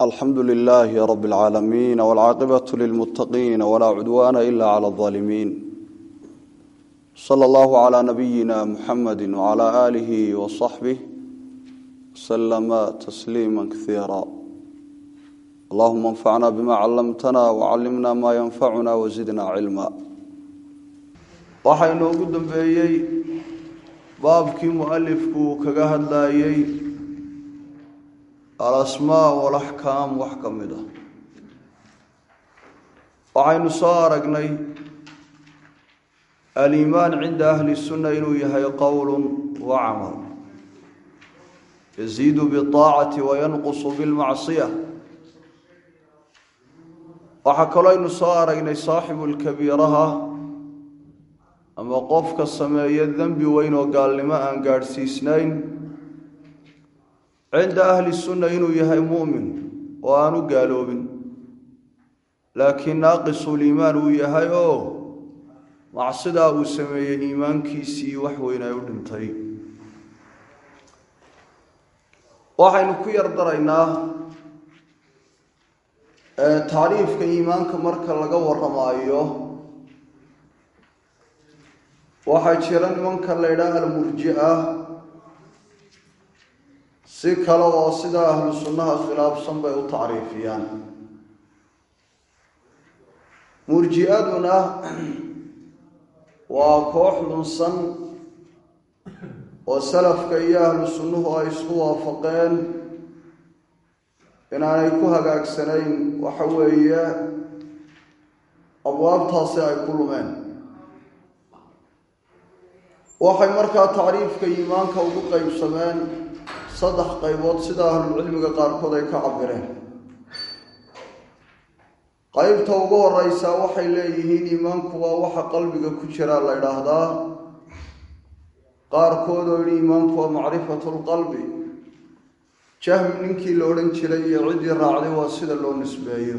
alxamdu lilaahi rab اlcaalamiin wاlcaaqibatu lilmuttaqiin walaa cudwaana ila clى اظaalimiin sala allahu calaa nabiyina muxamadi wcala aalihi wasaxbih waslama tasliima kaiira allahuma anfacna bima callamtana wacallimna maa yanfacuna wasidna cilma waxaynu ugu dambeeyey baabkii mualifku kaga hadlayey alasmaa walaxkaam wax ka mid ah waxaynu soo aragnay aliimaan cinda ahli sunna inuu yahay qowl wa camal yaziidu biaacati wayanqusu bilmacsiya waxaa kaloo aynu soo aragnay saaxibu lkabiiraha ama qofka sameeya dembi weyn oo gaalnimo aan gaadhsiisnayn cinda ahli sunna inuu yahay mu'min oo aanu gaaloobin laakiin naaqisuliimaan uu yahay oo macsidaa uu sameeyey iimaankiisii wax weyn ay u dhintay waxaynu ku yar daraynaa tacriifka iimaanka marka laga warramaayo waxaa jira nimanka la ydhaha almurji-a si kale oo sida ahlu sunnaha khilaafsan bay u tacriifiyaan murji-aduna waa koox lunsan oo salafka iyo ahlu sunnuhu ay isku waafaqeen inaanay ku hagaagsanayn waxa weeye abwaabtaasi ay ku lumeen waxay markaa tacriifka iimaanka ugu qeybsameen saddex qaybood sida ahlulcilmiga qaarkood ay ka cabireen qeybta ugu horeysa waxay leeyihiin iimaanku waa waxa qalbiga ku jira la ydhaahdaa qaarkood oo yidhi iimaanku waa macrifatu lqalbi jahmi ninkii la odhan jiray iyo ciddii raacday waa sida loo nisbeeyo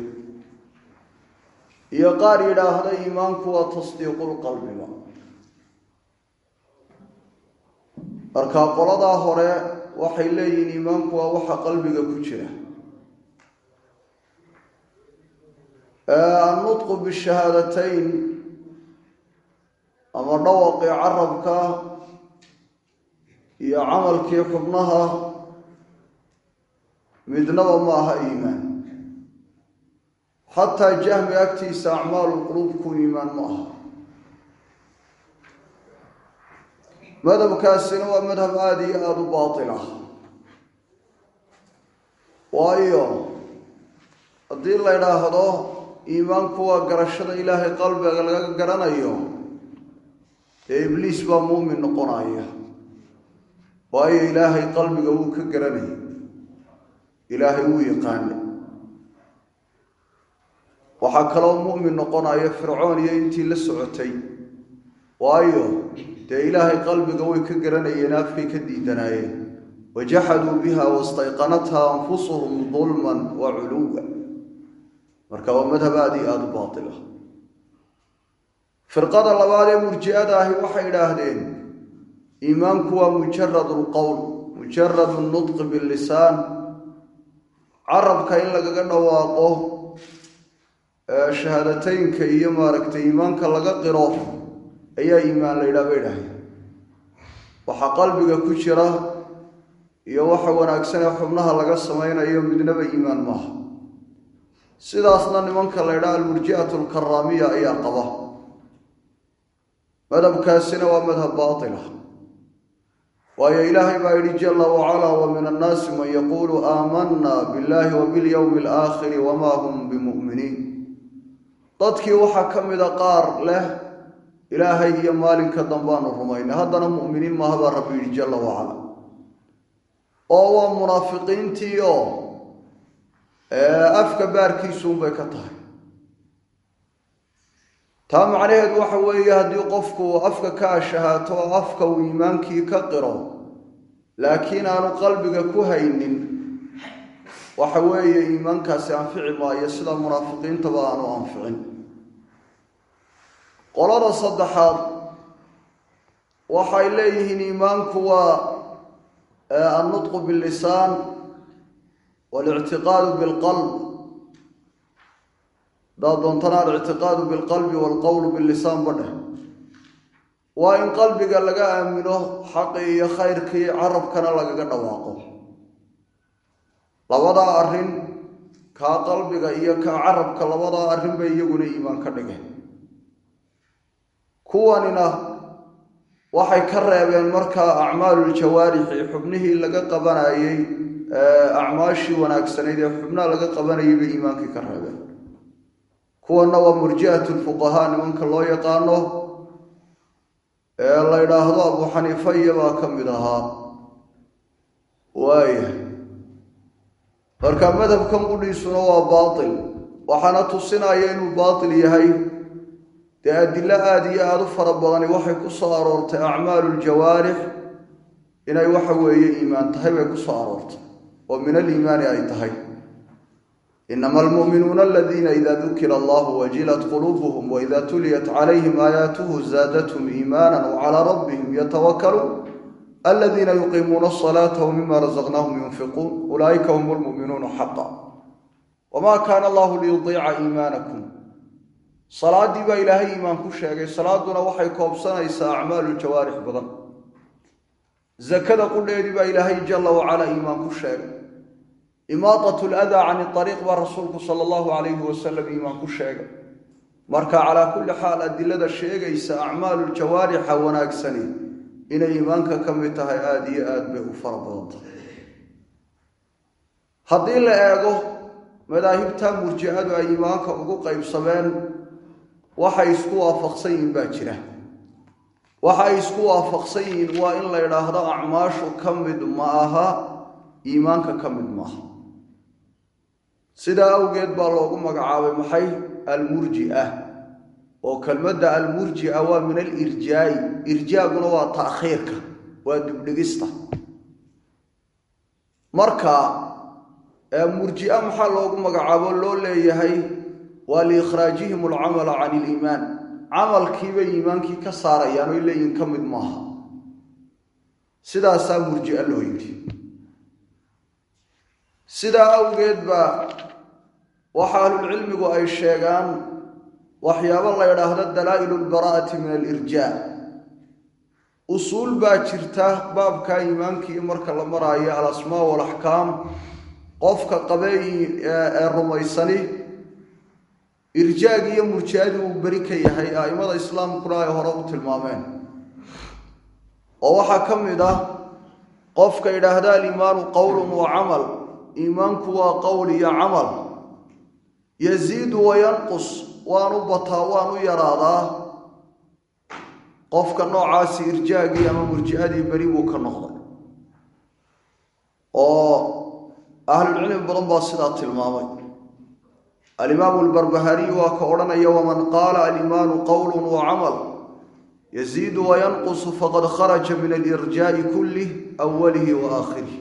iyo qaar yidhaahda iimaanku waa tasdiiqulqalbiga marka qoladaa hore waxay leeyihiin iimaanku waa waxa qalbiga ku jira annutqu bishahaadateyn ama dhawaqii carabka iyo camalkii xubnaha midnaba ma aha iimaan xataa jahmi agtiisa acmaalu quluubku iimaan ma aha madhabkaasina waa madhab aada iyo aada u baatil ah waayo haddii la ydhaahdo iimaanku waa garashada ilaahay qalbiga laga garanayo dee ibliis baa muumin noqonaya waayo ilaahay qalbiga wuu ka garanayay ilaahay wuu yaqaana waxaa kaloo mu'min noqonaya fircoon iyo intii la socotay waayo dee ilaahay qalbiga way ka garanayeen afkay ka diidanaayeen wajaxaduu biha wastayqanatha anfusuhum dulman wa culuwa marka waa madhab aada iyo aada u baatil ah firqada labaad ee murji-ada ahi waxay idhaahdeen iimaanku waa mujaradu lqowl mujaradu nutqi billisaan carabka in lagaga dhawaaqo shahaadateynka iyo maaragtay iimaanka laga qiro ayaa iimaan la yidhaha bay idhaaheen waxa qalbiga ku jira iyo waxa wanaagsan ee xubnaha laga samaynayo midnaba iimaan maaha sidaasna nimanka la ydhaha almurji'atu alkaraamiya ayaa qaba madhabkaasina waa madhab baatila waayo ilaahay baa yidhi jala wacalaa wa min annaasi man yaquulu aamanna billahi wa bilyowmi alaakhiri wamaa hum bimu'miniin dadkii waxaa ka mida qaar leh ilaahay iyo maalinka dambaanu rumaynay haddana mu'miniin maaha baa rabbi yidhi jala wacala oo waa munaafiqiintii oo afka baarkiisuunbay ka tahay taa macnaheedu waxa weeye haddii qofku afka ka ashahaato oo afka uu iimaankii ka qiro laakiin aanu qalbiga ku haynin waxa weeye iimaankaasi anfici maayo sida munaafiqiintaba aanu anficin qolada saddexaad waxay leeyihiin iimaanku waa annutqu bilisaan walictiqaadu bilqalb haddaad doontana alictiqaadu bilqalbi waalqowlu billisaan badheh waa in qalbiga laga aamino xaqii iyo khayrkii carabkana lagaga dhawaaqo labadaa arrin kaa qalbiga iyo kaa carabka labadaa arrin bay iyaguna iimaan ka dhigeen kuwanina waxay ka reebeen markaa acmaaluuljawaarixi xubnihii laga qabanayey acmaashii wanaagsanayd ee xubnaha laga qabanayay bay iimaankii ka reebeen kuwanna waa murji'atu lfuqahaa nimanka loo yaqaano ee la yidhaahdo abu xaniifa iyabaa ka mid ahaa waaya marka madhabkan qudhiisuna waa baatil waxaana tusinaya inuu baatil yahay dee adilo aada iyo aada u fara badani waxay ku soo aroortay acmaalu ljawaarix inay waxa weeye iimaan tahay bay ku soo aroortay oo min aliimaani ay tahay inama almu'minuuna aladiina ida dukira allahu wajilat quluubuhum waida tuliyat calayhim aayaatuhu zaadathum iimaana wacalaa rabbihim yatawakaluun aladiina yuqiimuuna asalaata wmima razaqnaahum yunfiquun ulaa'ika hum lmu'minuuna xaqa wma kaana allahu liyudiica iimaanakum salaaddii baa ilaahay iimaan ku sheegay salaaduna waxay koobsanaysaa acmaalu jawaarix badan zakada qudheedii baa ilaahay jala wacala iimaan ku sheegay imaadat ladaa cani ariiq baa rasuulku sala allahu calayhi wasalam iimaan ku sheegay marka calaa kulli xaal adilada sheegaysa acmaalu jawaarixa wanaagsani inay iimaanka ka mid tahay aada iyo aad bay u fara badan tahay haddii la eego madaahibta murjicadu ay iimaanka ugu qaybsameen waxay isku waafaqsan yihiin baa jira waxa ay isku waafaqsan yihiin waa in la yidhaahdo acmaashu ka mid ma aha iimaanka ka mid maaha sidaa awgeed baa loogu magacaabay maxay almurji'a oo kelmadda almurji'a waa min alirjaa'i irjaaguna waa ta'khiirka waa dibdhigista marka murji'a maxaa loogu magacaabo loo leeyahay waa liikhraajihim alcamala can iliimaan camalkiibay iimaankii ka saarayaan oy leeyihin ka mid maaha sidaasaa murji'a loo yidhi sidaa awgeed baa waxa ahlulcilmigu ay sheegaan waxyaabo la yidhaahdo dalaa'ilu lbaraa'ati min alirjaa usuul baa jirta baabka iimaankii marka la maraayo alasmaa walaxkaam qofka qabey ee rumaysani irjaagi iyo murjiadii uu beri ka yahay a'immada islaamkuna ay hore u tilmaameen oo waxaa ka mid ah qofka yidhaahda aliimaanu qowlun wa camal iimaanku waa qowl iyo camal yasiidu wayanqus waanu bataa waanu yaraadaa qofka noocaasi irjaagii ama murji'adii beri buu ka noqday oo ahlulcilmi badan baa sidaa tilmaamay alimaamu albarbahariy waa ka odhanaya waman qaala aliimaanu qowlun wa camal yasiidu wayanqusu faqad kharaja min alirjaa'i kullih awalihi wa aakhirih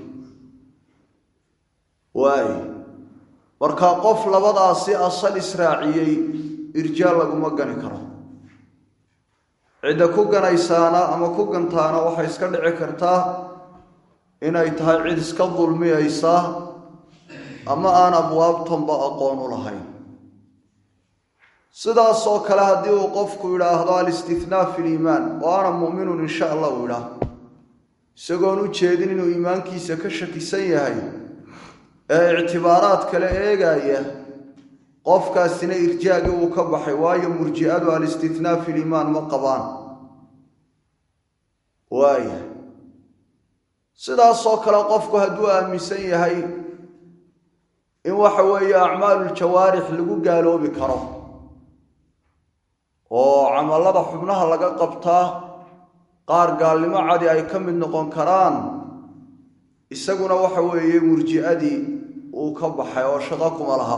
waay markaa qof labadaasi asal israaciyey irjaa laguma gani karo cidda ku ganaysaana ama ku gantaana waxay iska dhici kartaa inay tahay cid iska dulmiyaysa ama aan abwaabtanba aqoon u lahayn sidaasoo kale haddii uu qofku yidhaahdo alistihnaa fi liimaan oo ana mu'minun insha allah uu yidhaah isagoon u jeedin inuu iimaankiisa ka shakisan yahay ee ictibaaraad kale eegaya qofkaasina irjaagii uu ka baxay waayo murji'adu alistihnaa fi liimaan ma qabaan waaya sidaasoo kale qofku hadduu aaminsan yahay in waxa weeye acmaaluuljawaarix lagu gaaloobi karo oo camallada xubnaha laga qabtaa qaar gaalnimo cadi ay ka mid noqon karaan isaguna waxa weeye murji'adii uu ka baxay oo shaqo kuma laha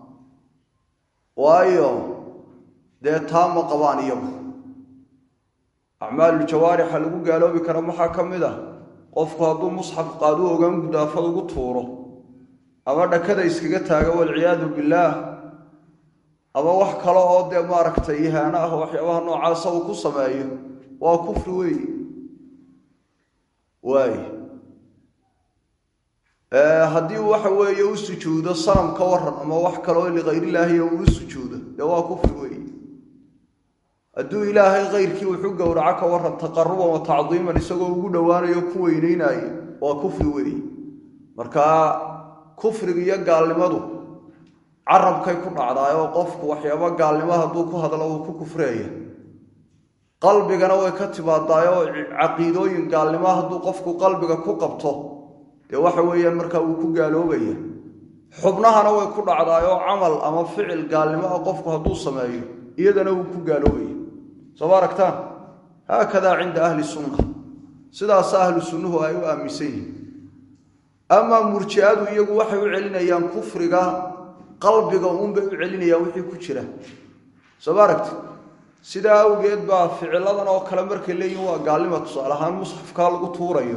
waayo dee taa ma qabaan iyagu acmaaluuljawaarixa lagu gaaloobi karo maxaa ka mid ah qofku hadduu musxaf qaadu ogaan gudaafad ugu tuuro ama dhakada iskaga taago walciyaadu billaah ama wax kale oo dee maaragtay ihaano ah waxyaabaha noocaasa uu ku sameeyo waa kufri weeye waay haddii waxa weeye u sujuudo sanam ka waran ama wax kaloo likayrilaahi uu u sujuudo dee waa kufri weeye hadduu ilaahay kayrkii wuxu gowraco ka waran taqaruban wa tacdiiman isagoo ugu dhowaanayo ku weyneynaayo waa kufri weeye markaa kufriga iyo gaalnimadu carabkay ku dhacdaay oo qofku waxyaaba gaalnimo hadduu ku hadlo uu ku kufreeya qalbigana way ka timaadaay oo caqiidooyin gaalnimo hadduu qofku qalbiga ku qabto dee waxa weeyaan markaa wuu ku gaaloobaya xubnahana way ku dhacdaay oo camal ama ficil gaalnimo ah qofku hadduu sameeyo iyadana wuu ku gaaloobaya soo ma aragtaan haakadaa cinda ahli sunna sidaasa ahlu sunnuhu ay u aaminsan yihiin amaa murji'adu iyagu waxay u celinayaan kufriga qalbiga uunbay u celinayaan wixii ku jira soo ma aragti sidaa awgeed baa ficiladan oo kale markay leeyihin waa gaalnima tusaale ahaan musxafkaa lagu tuurayo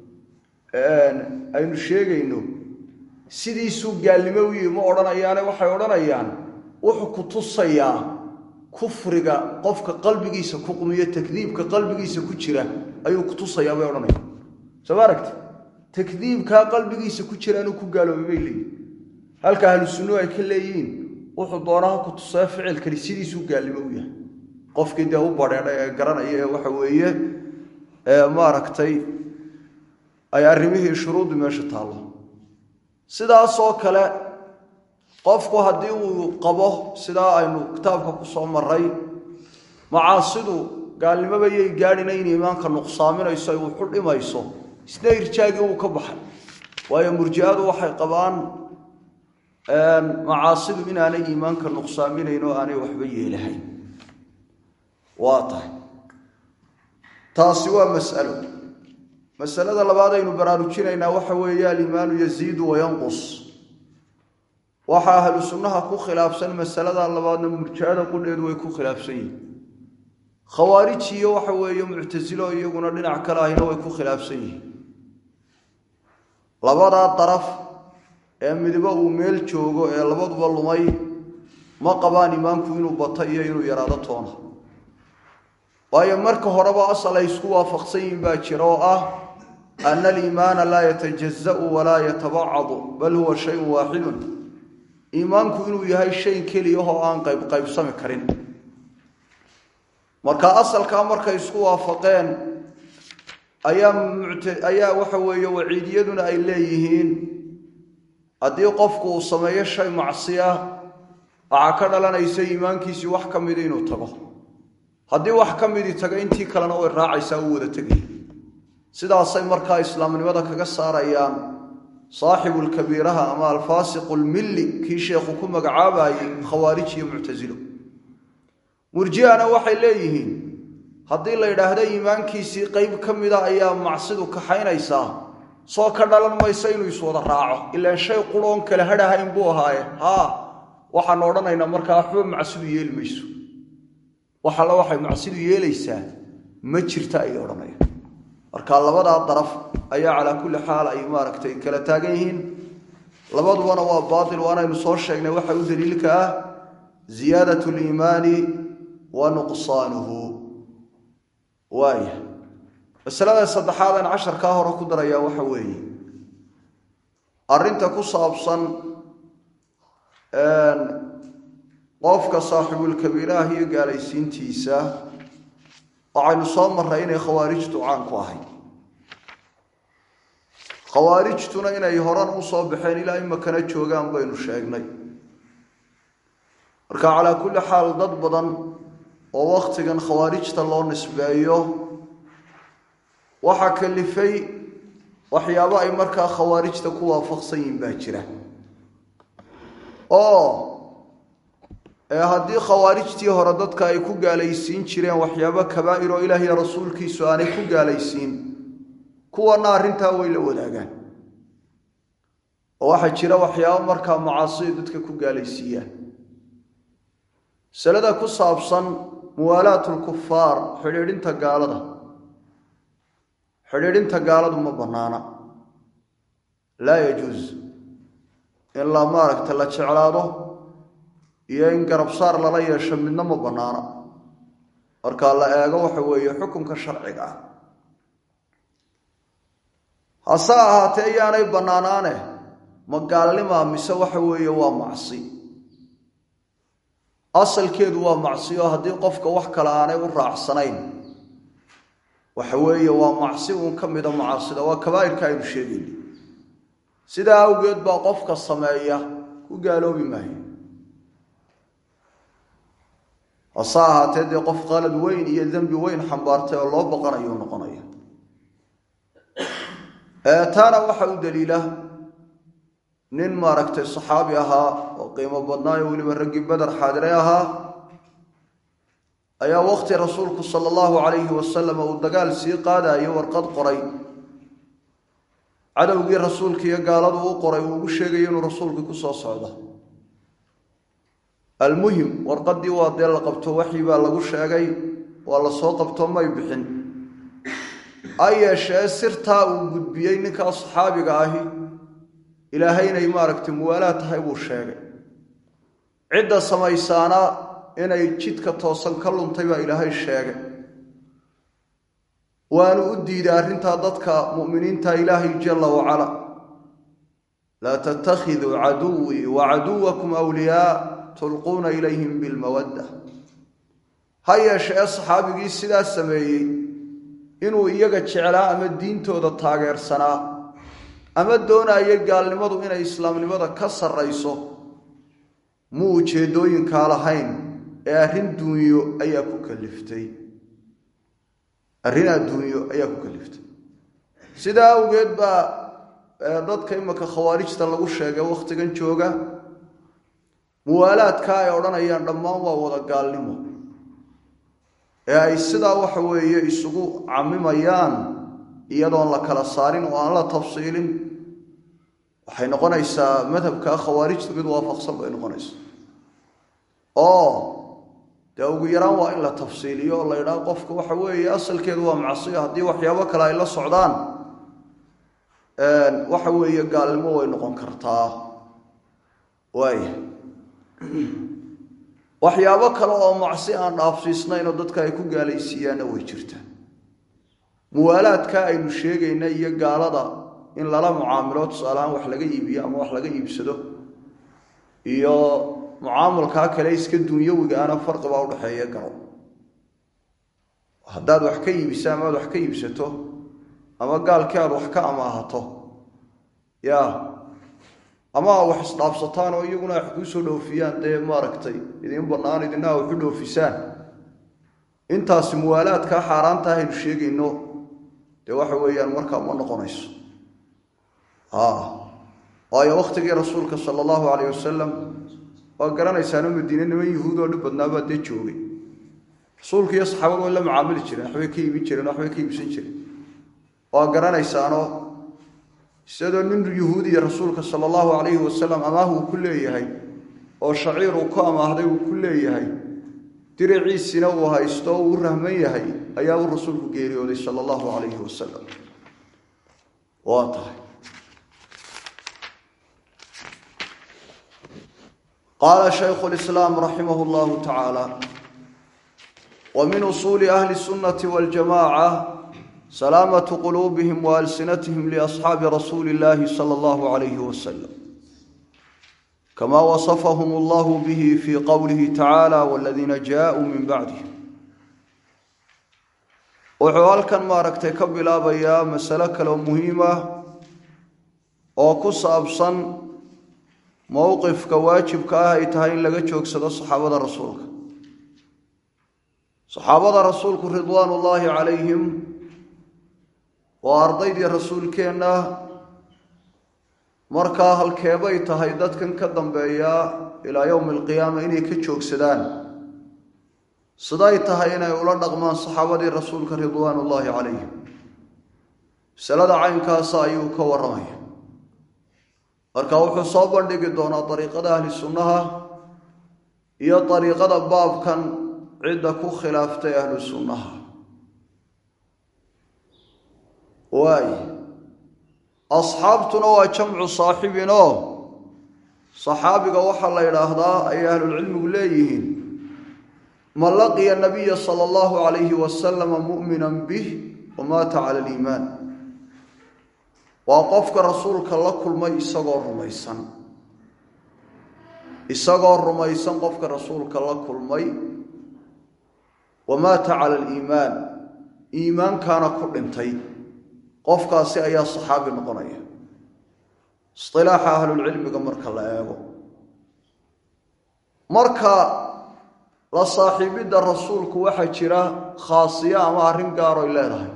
aynu sheegayno sidiisuu gaalnimo u yihi ma odhanayaane waxay odhanayaan wuxuu ku tusayaa kufriga qofka qalbigiisa ku qumiyo takdiibka qalbigiisa ku jira ayuu ku tusayaa bay odhanayaan soo ma aragti takdiibkaa qalbigiisa ku jira inuu ku gaaloobay bay leeyihin halka ahlu sunnuhu ay ka leeyihiin wuxuu doonaha ku tusaya ficilkani sidiisuu gaalnimo u yahay qofkii dee u badheedhay ee garanaya ee waxa weeye maaragtay ay arrimihii shuruuddu meesha taallo sidaasoo kale qofku haddii uu qabo sidaa aynu kitaabka ku soo maray macaasidu gaalnimoba yay gaadhina in iimaanka nuqsaaminayso ay wuxu dhimayso isna irjaagii uu ka baxay waayo murji'adu waxay qabaan macaasidu inaanay iimaanka nuqsaaminayn oo aanay waxba yeelahayn waa tahay taasi waa mas'alo masalada labaad aynu baraarujinaynaa waxa weeye aliimaanu yaziidu wayanqus waxaa ahlu sunnaha ku khilaafsan masalada labaadna murjicada qudheedu way ku khilaafsan yihin khawaariji iyo waxa weeye muctasilo iyaguna dhinac kale ahina way ku khilaafsan yihiin labadaa daraf ee midibo uu meel joogo ee labaduba lumay ma qabaan imaamku inuu bato iyo inuu yaraado toona waayo marka horeba asal ay isku waafaqsan yihiin baa jira oo ah ana aliimaana laa yatajaza'u walaa yatabacadu bal huwa shayun waaxidun iimaanku inuu yahay shay keliyahoo aan qaybqaybsami karin marka asalkaa markay isku waafaqeen ayaa ayaa waxa weeye waciidiyaduna ay leeyihiin haddii qofku uu sameeyo shay macsiya waxaa ka dhalanaysa iimaankiisii wax ka mida inuu tago haddii wax ka midii tago intii kalena way raacaysaa u wada tegay sidaasay markaa islaamnimada kaga saarayaan saaxibulkabiiraha ama alfaasiqu lmilli kii sheekhu ku magacaabayey khawaarij iyo muctasilo murji'ana waxay leeyihiin haddii la yidhaahdo iimaankiisii qeyb ka mida ayaa macsidu kaxaynaysaa soo ka dhalan maysa inuu iswada raaco ilaan shay quroon kale hadhahayn buu ahaaye haa waxaan odhanaynaa markaa waxba macsidu yeeli mayso wax alla waxay macsidu yeelaysaa ma jirta ayay odhanayaan marka labadaa daraf ayaa calaa kulli xaal ay maaragtay kala taagan yihiin labadubana waa baatil waanaynu soo sheegnay waxa u daliilka ah ziyaadat liimaani wa nuqsaanuhu waaya masalada saddexaadaan casharkaa hore ku darayaa waxa weeye arrinta ku saabsan qofka saaxibulkabiiraah iyo gaalaysiintiisa waxaynu soo marray inay khawaarijtu caan ku ahayd khawaarijtuna inay horan u soo baxeen ilaa imakana joogaan baynu sheegnay marka calaa kulli xaal dad badan oo wakhtigan khawaarijta loo nisbeeyo waxaa kalifay waxyaabo ay markaa khawaarijta ku waafaqsan yihin baa jira oo haddii khawaarijtii hore dadka ay ku gaalaysiin jireen waxyaabo kabaa'ir oo ilaah iyo rasuulkiisu aanay ku gaalaysiin kuwana arrintaa way la wadaagaan oo waxaa jira waxyaabo markaa macaasida dadka ku gaalaysiiyaan masalada ku saabsan muwaalaat lkufaar xidhiidhinta gaalada xidhiidhinta gaaladu ma bannaana laa yajuus in la maaragta la jeclaado iyo in garabsaar lala yeesho midna ma bannaana marka la eego waxa weeye xukunka sharciga ah hase ahaatee yaanay bannaanaane ma gaalnimaa mise waxa weeye waa macsi asalkeedu waa macsi oo haddii qofka wax kale aanay u raacsanayn waxa weeye waa macsi uun ka mida macaasida waa kabaa'irka aynu sheegayna sidaa awgeed baa qofka sameeya ku gaaloobi maayo hase ahaatee dee qof qalad weyn iyo dembi weyn xambaartay oo loo baqanayo noqonaya taana waxa u daliila nin maaragtay saxaabi ahaa oo qiimo badnaayo weliba raggii beder xaadiray ahaa ayaa waqti rasuulku sala allahu calayhi wasalam uu dagaal sii qaadayo warqad qoray cadowgii rasuulka iyo gaaladu u qoray uu ugu sheegayo inuu rasuulkii ku soo socdo almuhim warqaddii waa dee la qabto waxii baa lagu sheegay waa la soo qabto may bixin ha yeeshee sirtaa uu gudbiyey ninkaa saxaabiga ahi ilaahay inay maaragtay muwaalaad tahay buu sheegay cidda samaysaana inay jidka toosan ka luntay baa ilaahay sheegay waanu u diiday arrintaa dadka mu'miniinta ilaahay jalla wacala laa tattakhiduu caduwii wa caduwakum awliyaa tulquuna ilayhim bilmawadda ha yeeshee saxaabigii sidaa sameeyey inuu iyaga jeclaa ama diintooda taageersanaa ama doonaayo gaalnimadu inay islaamnimada ka sarrayso muu ujeeddooyinkaa lahayn ee arrin duunyo ayaa ku kaliftay arrin adduunyo ayaa ku kaliftay sidaa awgeed baa dadka imaka khawaarijta lagu sheegay wakhtigan jooga muwaalaadka ay odhanayaan dhammaan waa wada gaalnimo ee ay sidaa waxa weeye isugu camimayaan iyadoon la kala saarin oo aan la tafsiilin waxay noqonaysaa madhabka khawaarijtu mid waafaqsan bay noqonaysaa oo dee ugu yaraan waa in la tafsiiliyo oo la yidhaha qofka waxa weeye asalkeedu waa macsiyo haddii waxyaabo kale ay la socdaan waxa weeye gaalnimo way noqon kartaa waaya waxyaabo kale oo macsi aan dhaafsiisnaynoo dadka ay ku gaalaysiiyaanna way jirtaa muwaalaadka aynu sheegayna iyo gaalada in lala mucaamilo tusaalehaan wax laga iibiyo ama wax laga iibsado iyo mucaamulkaa kale iska dunyawigaana farqibaa udhexeeya garo haddaad wax ka iibiso ama aad wax ka iibsato ama gaalkii aad wax ka amaahato ya ama a wax isdhaafsataan oo iyaguna wax kuu soo dhoofiyaan dee maaragtay idiin bannaan idina a waxu dhoofisaan intaasi muwaalaadkaa xaaraanta ahaynu sheegayno dee waxa weeyaan markaa ma noqonayso waayo wakhtigii rasuulka sala allahu calayh wasalam waa garanaysaano madiine niman yuhuud oo dhib badnaabaa dee joogay rasuulka iyo saxaabadu way la mucaamili jireen waxbay ka iibin jireen waxbay ka iibsan jireen waa garanaysaano isadoo nin yuhuudiya rasuulka sala allahu calayhi wasalam amaah uu ku leeyahay oo shaciir uu ku amaahday uu ku leeyahay diriciisina uu haysto oo uu rahman yahay ayaa uu rasuulku geeriyooday sala allahu calayhi wasalam waa tahay qaala shaykhu lislaam raximah llahu tacaala wa min usuuli ahli sunnati waljamaca salaamatu quluubihim wa alsinatihim liasxaabi rasuuli illahi sala allahu calayhi wasalam kama wasafahum allahu bihi fi qowlihi tacaala waladiina jaauu min bacdihim wuxuu halkan maaragtay ka bilaabayaa masalo kaleo muhiim ah oo ku saabsan mowqifka waajibka ah ay tahay in laga joogsado saxaabada rasuulka saxaabada rasuulku ridwaan ullaahi calayhim waa ardaydii rasuulkeenna markaa halkeebay tahay dadkan ka dambeeya ilaa yowmi alqiyaama inay ka joogsadaan siday tahay inay ula dhaqmaan saxaabadii rasuulka ridwaan ullaahi calayhim masalada caynkaasa ayuu ka warramaya marka wuxuu soo bandhigi doonaa dariiqada ahli sunnaha iyo dariiqada baabkan cidda ku khilaaftay ahlu sunnaha waay asxaabtuna waa jamcu saaxibin oo saxaabiga waxaa la yidhaahdaa ayay ahlulcilmigu leeyihiin man laqiya nabiya sala allahu calayhi wasalama mu'minan bih wamaata cala aliimaan waa qofka rasuulka la kulmay isagoo rumaysan isagoo rumaysan qofka rasuulka la kulmay wamaata cala aliimaan iimaankaana ku dhintay qofkaasi ayaa saxaabi noqonaya isilaaxa ahlulcilmiga marka la eego marka la saaxiibidda rasuulku waxaa jira khaasiyo ama arrin gaaroy leedahay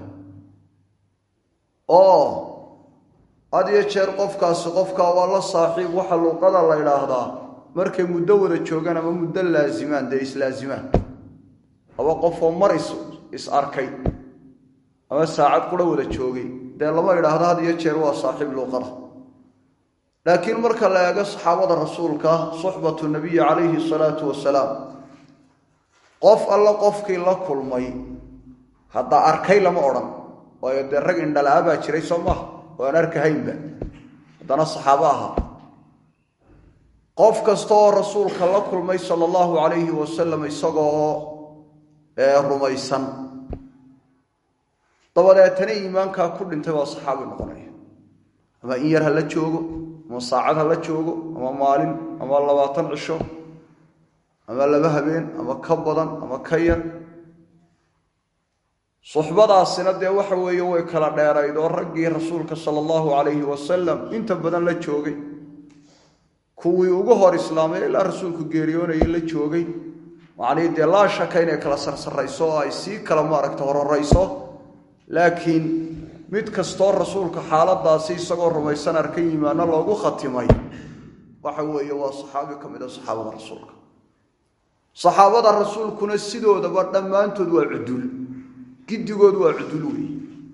oo had iyo jeer qofkaasi qofkaa waa la saaxiib waxa luuqada la idhaahdaa markay muddo wada joogaan ama muddo laasimaan dee islaasimaan laba qofoo mar is is arkay ama saacad qura wada joogay dee lama idhaahdo had iyo jeer waa saaxiib luuqada laakiin marka la eego saxaabada rasuulka suxbatu nabiyi calayhi salaatu wasalaam qof alla qofkii la kulmay hadda arkay lama odhan waayo dee rag indhala-a baa jiray soo maaha oo aan arkahaynba haddana saxaabo ahaa qof kasta oo rasuulka la kulmay sala allahu calayhi wasalam isagoo rumaysan dabadeetana iimaankaa ku dhintay waa saxaabi noqonaya ama in yar ha la joogo ama saacad ha la joogo ama maalin ama labaatan cisho ama laba habeen ama ka badan ama ka yar suxbadaasina dee waxa weeye way kala dheerayd oo raggii rasuulka sala allahu calayhi wasalam inta badan la joogay kuwii ugu hor islaamay ilaa rasuulku geeriyoonayay la joogay macnihii dee laa shaka inay kala sarsarayso oo ay sii kala maaragta hororayso laakiin mid kastoo rasuulka xaaladaasi isagoo rumaysan arka yimaano loogu khatimay waxa weeye waa saxaabi ka mid a saxaabada rasuulka saxaabada rasuulkuna sidoodaba dhammaantood waa cudul giddigood waa cudul weeye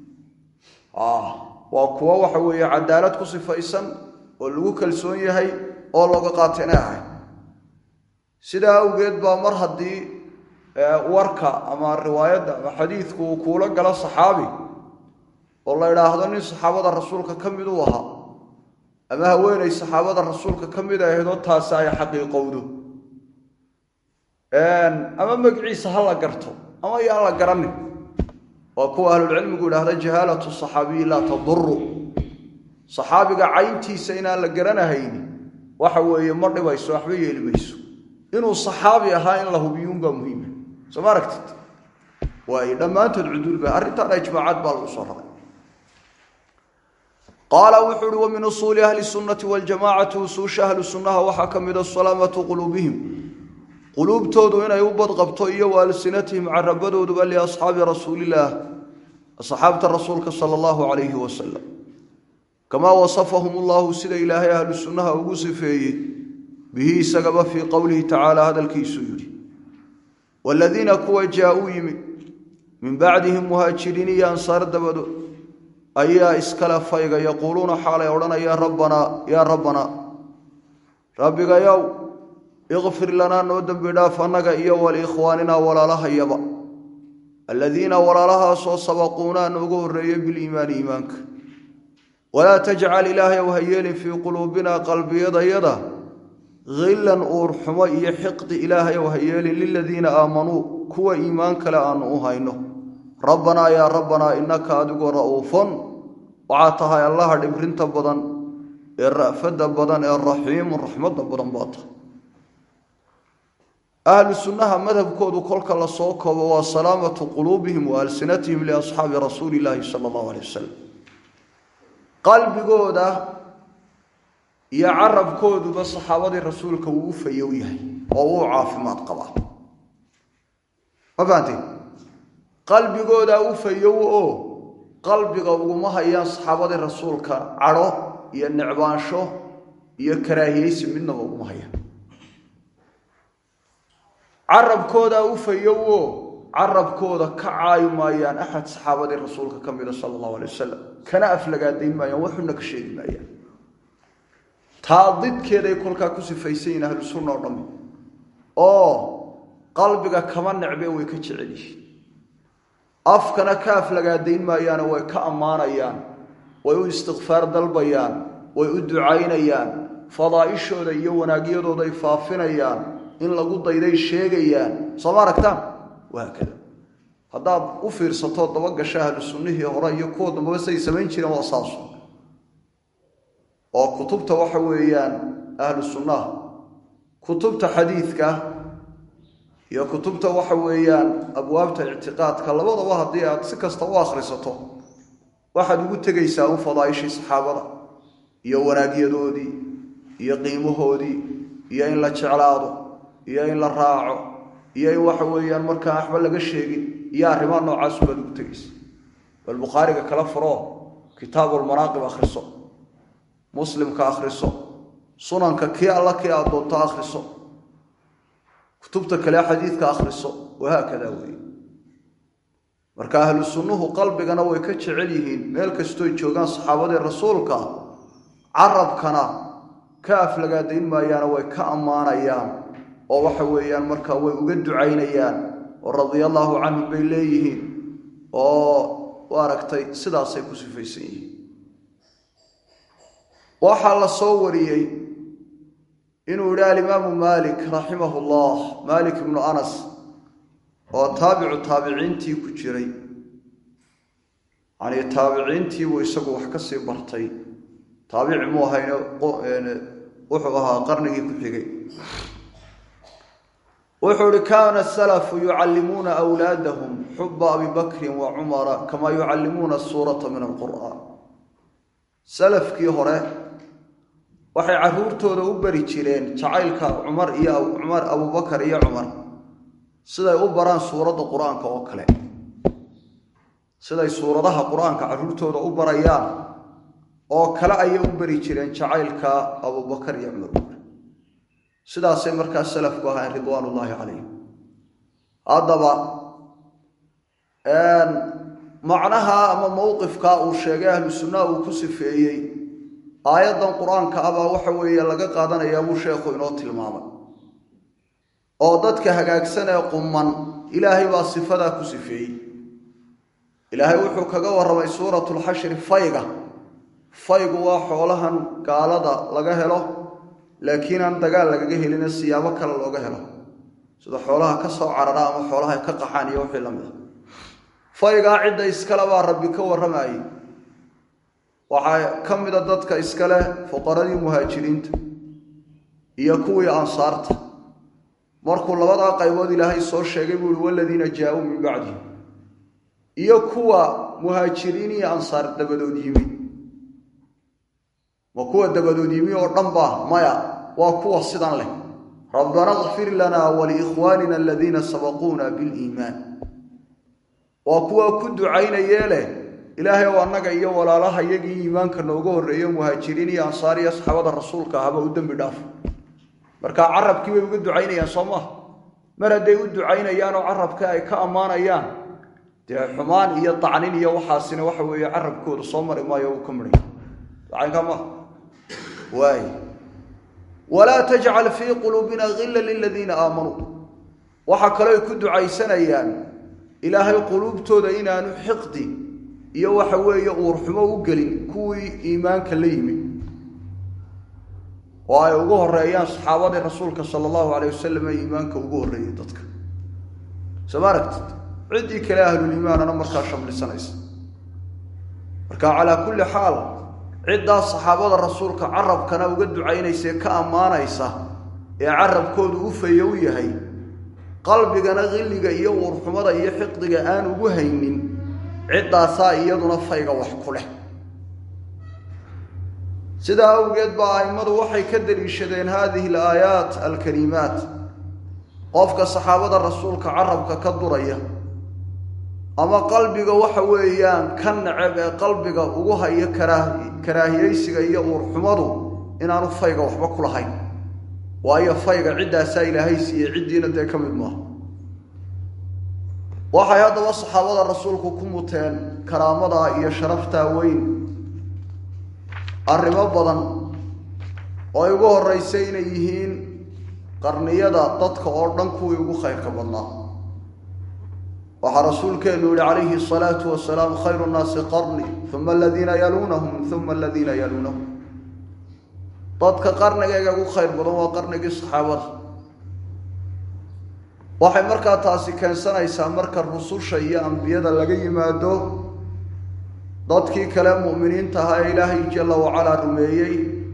waa kuwo waxa weeye cadaalad ku sifaysan oo lagu kalsoon yahay oo looga qaata inay ahay sidaa awgeed baa mar haddii warka ama riwaayadda ama xadiidku uu kuula galo saxaabi oo la idhaahdo nin saxaabada rasuulka ka mid uu ahaa ama haweenay saxaabada rasuulka ka mid ahaydoo taasi ay xaqiiqowdo ama magiciisa ha la garto ama yaan la garanin waa kuwa ahlulcilmigu idhaahda jahaalatu saxaabiyi laa taduru saxaabiga cayntiisa inaan la garanahayni waxa weeye ma dhibayso waxba yeeli mayso inuu saxaabi ahaa in la hubiyuunbaa muhiima soo ma aragtid waayo dhammaantood cudulba arrintaana ijmaacaad baa lagu soo raray qaala wuxuu uhi wa min usuuli ahli sunnati waljamacati usuusha ahlu sunnaha waxaa ka mida salaamatu quluubihim quluubtoodu inay u badqabto iyo wa alsinatihim carabadooduba liasxaabi rasuulillaah asxaabta rasuulka sala allahu calayhi wasalam kamaa wasafahum ullahu sida ilaahay ahlu sunnaha ugu sifeeyey bihi isagaba fii qowlihi tacaala hadalkiisuu yidhi waaladiina kuwa jaa-uu yimi min bacdihim muhaajiriin iyo ansaar dabadood ayaa iskale fayga yaquuluuna xaalay odhanayaan rabbanaa yaa rabbanaa rabbigayow ikfir lanaa noo dembi dhaaf annaga iyo waliikhwaaninaa walaalahayaba aladiina walaalahaasoo sabaquunaa noogu horreeyey biliimaani iimaanka walaa tajcal ilaahayow ha yeelin fii quluubinaa qalbiyadayada hillan uurxumo iyo xiqdi ilaahayow ha yeelin liladiina aamanuu kuwa iimaan kale aanu u hayno rabbanaa yaa rabbanaa innaka adigu ra'uufun waxaa tahay allaha dhibrinta badan ee ra'fadda badan ee raxiimun raxmadda badan baa tahay ahlu sunnaha madhabkoodu kolka la soo koobo waa salaamatu quluubihim wa alsinatihim liasxaabi rasuuli illaahi sala allahu alay wasalam qalbigooda iyo carabkooduba saxaabadii rasuulka wuu u fayow yahay oo wuu caafimaad qabaa ma fahanteen qalbigoodaa u fayow oo qalbiga uguma hayaan saxaabadii rasuulka cadho iyo necbaansho iyo karaahiyeysi midnaba uguma hayaan carabkoodaa u fayow oo carabkooda ka caayi maayaan axad saxaabadii rasuulka ka mida sala allahu alay wasalam kana aflagaadayn maayaan waxuna ka sheegi maayaan taa didkeeday kolkaa ku sifaysan yihin ahlu sunna oo dhammi oo qalbiga kama necbe way ka jecel yihiin afkana ka aflagaadayn maayaano way ka ammaanayaan way u istikfaar dalbayaan way u ducaynayaan fadaa'ishooda iyo wanaagyadooday faafinayaan in lagu dayday sheegayaan soo ma aragtaan wahaakada haddaad u fiirsato daba gasha ahlu sunnihii hore iyo kuwa dambaba siday samayn jireen waa saasu oo kutubta waxa weeyaan ahlu sunnaha kutubta xadiidka iyo kutubta waxa weeyaan abwaabta ictiqaadka labadaba haddii aad si kasta u akhrisato waxaad ugu tegaysaa un fadaaishii saxaabada iyo wanaagyadoodii iyo qiimahoodii iyo in la jeclaado iyo in la raaco iyo in waxa weeyaan markaa waxba laga sheegin iyo arrimaha noocaasu baad ugu tegaysa bal bukhaariga kala furo kitaabulmanaaqib akhriso muslimka akhriso sunanka kii alla kii aad doonto akhriso kutubta kale xadiidka akhriso wahaakada weeye marka ahlu sunnuhu qalbigana way ka jecel yihiin meel kastooy joogaan saxaabadii rasuulka carabkana ka aflagaadayn maayaana way ka ammaanayaan oo waxa weeyaan markaa way uga ducaynayaan oo radia allaahu canhum bay leeyihiin oo u aragtay sidaasay ku sifaysan yihiin waxaa la soo wariyey inuu yidhi alimaamu maalik raximahu llah maalik ibnu anas oo taabicu taabiciintii ku jiray yanii taabiciintiibuu isagu wax ka sii bartay taabici muu ahayne wuxuu ahaa qarnigii ku xigay wuxuu ihi kaana salafu yucallimuuna wlaadahum xuba abi bakrin wa cumara kamaa yucallimuuna suurata min alqur'aan salafkii hore waxay caruurtooda u bari jireen jacaylka cumar iyo cumar abubakar iyo cumar siday u baraan suuradda qur-aanka oo kale siday suuradaha qur-aanka caruurtooda u barayaan oo kale ayay u bari jireen jacaylka abubakar iyo cumar sidaasay markaa salafku ahayn ridwaan ullaahi calayhim haddaba macnaha ama mowqifkaa uu sheegay ahlu sunnaha uu ku sifeeyey aayaddan qur-aanka abaa waxa weeye laga qaadanayaa buu sheekhu inoo tilmaamay oo dadka hagaagsan ee quman ilaahay baa sifadaa ku sifeeyey ilaahay wuxuu kaga warramay suuratulxashri fayga faygu waa xoolahan gaalada laga helo laakiin aan dagaal lagaga helina siyaabo kale looga helo sida xoolaha ka soo carara ama xoolaha ka qaxaan iyo wixii lamid a faygaa cidda iskale baa rabbi ka warramayey waxaa ka mida dadka iskale fuqaradii muhaajiriinta iyo kuwii ansaarta markuu labadaa qaybood ilaahay soo sheegay buu ihi waladiina jaa-uu min bacdihim iyo kuwa muhaajiriin iyo ansaar dabadood yimi ma kuwa dabadood yimi oo dhan ba maya waa kuwa sidan leh rabbana kfir lanaa waliikhwaanina aladiina sabaquuna biliimaan waa kuwa ku ducaynayee leh ilaahay ow annaga iyo walaalaha iyagii iimaanka nooga horreeyo muhaajiriin iyo ansaar iyo saxaabada rasuulka ahaba u dembi dhaaf marka carabkii bay uga ducaynayaan soo maaha mar hadday u ducaynayaan oo carabka ay ka ammaanayaan dee xumaan iyo tacnin iyo waxaasina waxa weeye carabkooda soo mari maayo uu ka midhay dacanka maaha waay walaa tajcal fii quluubina hilla liladiina aamanuu waxaa kaloo ay ku ducaysanayaan ilaahay quluubtooda inaanu xiqdi iyo waxa weeye uurxumo u gelin kuwii iimaanka la yimi oo ay ugu horeeyaan saxaabadii rasuulka sala allahu alayh wasalam ee iimaanka ugu horreeyey dadka soo ma aragtid ciddii kale ahluliimaanana markaa shamlisanaysa marka calaa kulli xaal ciddaas saxaabada rasuulka carabkana uga ducaynaysa ee ka ammaanaysa ee carabkoodu u fayo u yahay qalbigana qilliga iyo uurxumada iyo xiqdiga aan ugu haynin ciddaasaa iyaduna fayga wax ku leh sidaa awgeed baa a'immadu waxay ka daliishadeen haadihi alaayaat alkariimaat qofka saxaabada rasuulka carabka ka duraya ama qalbiga waxa weeyaan ka neceb ee qalbiga ugu haya karaa karaahiyeysiga iyo uurxumadu inaanu fayga waxba ku lahayn waayo fayga ciddaasaa ilaahay siiyey ciddiina dee ka mid maaha waxay haddaba saxaabada rasuulku ku muteen karaamadaa iyo sharaftaa weyn arrimo badan oo ay ugu horreysay inay yihiin qarniyada dadka oo dhan kuwii ugu khayrka badnaa waxaa rasuulkeenu yihi calayhi asalaatu wasalaam khayru nnaasi qarni uma aladiina yaluunahum uma aladiina yaluunahum dadka qarnigayga ugu khayr badan waa qarnigii saxaabada waxay markaa taasi keensanaysaa marka rususha iyo ambiyada laga yimaado dadkii kale mu'miniinta ahaa ee ilaahay jalla wacalaa rumeeyey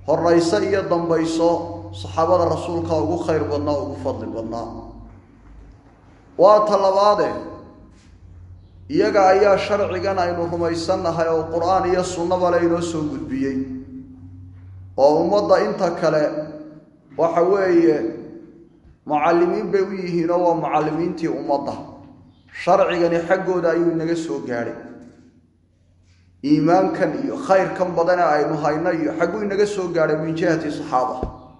horayso iyo dambayso saxaabada rasuulka ugu khayr badnaa ugu fadli badnaa waa ta labaade iyaga ayaa sharcigan aynu rumaysannahay oo qur-aan iyo sunnaba le inoo soo gudbiyey oo ummadda inta kale waxa weeye mucallimiin bay u yihiinoo waa mucallimiintii ummadda sharcigani xaggooda ayuu inaga soo gaadhay iimaankan iyo khayrkan badane aynu hayno iyo xagguu inaga soo gaadhay min jihati saxaaba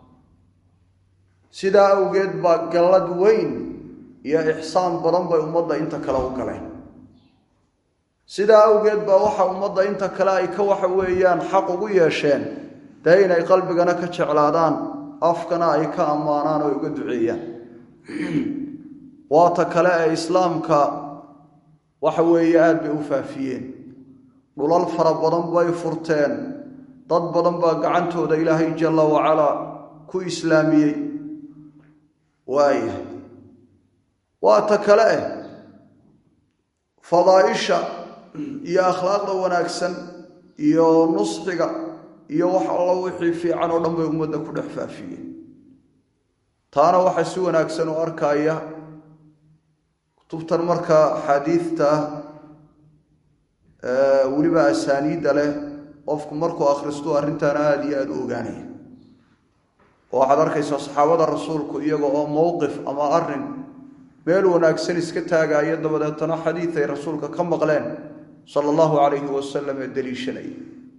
sidaa awgeed baa gallad weyn iyo ixsaan badan bay ummadda inta kale u galeen sidaa awgeed baa waxa ummadda inta kale ay ka waxa weeyaan xaq ugu yeesheen dee inay qalbigana ka jeclaadaan afkana ay ka ammaanaan oo uga duceeyaan waata kale ee islaamka waxa weeye aada bay u faafiyeen dhulal fara badan bay furteen dad badan baa gacantooda ilaahay jalla wacalaa ku islaamiyey waaya waa ta kale eh fadaaisha iyo akhlaaqda wanaagsan iyo nusxiga iyo wax allo wixii fiican oo dhan bay ummadda ku dhex faafiyeen taana waxaa si wanaagsan u arkaya kutubtan markaa axaadiidta weliba asaaniidda leh qofku markuu akhristu arrintaana aada iyo aada u ogaanaya oo waxaad arkaysaa saxaabada rasuulku iyaga oo mowqif ama arrin meel wanaagsan iska taagaayo dabadeetana xadiid ay rasuulka ka maqleen sala allahu calayhi wasalam ee daliishanaya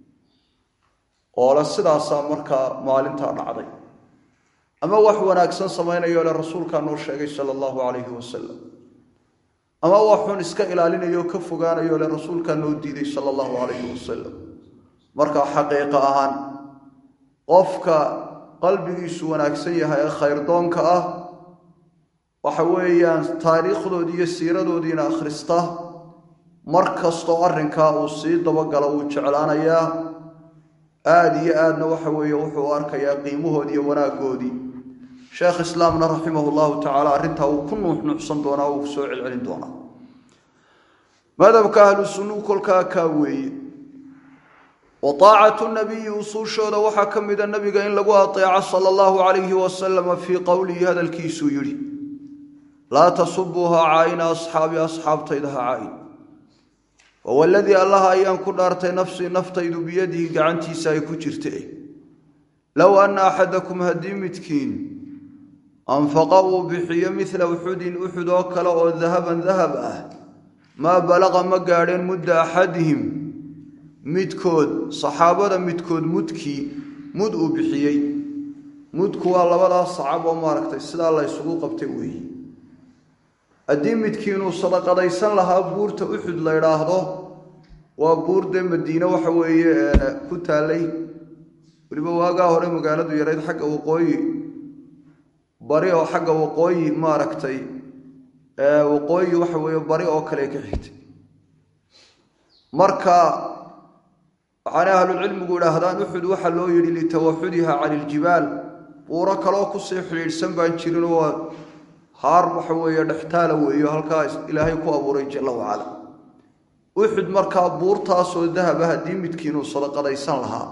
oole sidaasaa markaa maalintaa dhacday ama wax wanaagsan samaynayo le rasuulkaa noo sheegay sala allahu calayhi wasalam ama waxun iska ilaalinayo o ka fogaanayo le rasuulkaa noo diiday sala allahu calayhi wasalam markaa xaqiiqo ahaan qofka qalbigiisu wanaagsan yahay ee khayrdoonka ah waxa weeyaan taariikhdoodii iyo siiradoodiina akhrista mar kastoo arrinkaa uu sii dabagalo wuu jeclaanayaa aada iyo aadna waxa weeye wuxuu u arkayaa qiimahoodii iyo wanaaggoodii sheekh islaamna raximah llahu tacaala arrintaa wuu ku nuuxnuuxsan doonaa wuu soo celcelin doonaa madhabka ahlu sunnuu kolkaa kaa weeye wa taacatu nabiyi usuushooda waxaa ka mida nabiga in lagu ateeco sala allahu calayhi wasalama fii qowlihi hadalkiisuu yidhi laa tasubuu ha caayina asxaabi asxaabtayda ha caayin wawaladii allaha ayaan ku dhaartay nafsii naftaydu biyadihi gacantiisa ay ku jirta low anna axadakum haddii midkiin anfaqa uu bixiyo midla uxudin uxud oo kale oo dahaban dahab ah maa balaqa ma gaadheen mudda axadihim midkood saxaabada midkood mudkii mud uu bixiyey mudku waa labadaas sacab oo maaragtay sidaa la ysugu qabtay weeye haddii midkiinuu sadaqadaysan lahaa buurta uxud la ydhaahdo waa buur dee madiine waxa weeye ku taallay weliba waagaa hore magaaladu yarayd xagga waqooyi bari oo xagga waqooyi maaragtay waqooyi waxa weeye bari oo kale ka xigtay marka waxaana ahlucilmigu idhaahdaan uxud waxaa loo yidhi litawaxudiha cani iljibaal buuro kaloo kusii xidhiidhsan baan jirin oo haar waxa weeye dhextaala weeyo halkaa ilaahay ku abuuray jalla wacala uxud markaa buurtaasoo dahaba haddii midkiinuu sadaqadaysan lahaa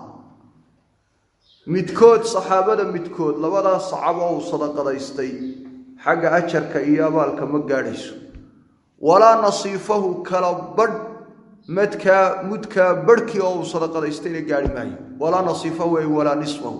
midkood saxaabada midkood labadaas sacabo uu sadaqadaystay xagga ajarka iyo abaalka ma gaadhayso walaa nasiifahu kala badh madkaa mudkaa badhkii oo uu sadaqadaystayna gaadhi maayo walaa nasiifahu ay walaa nisfahu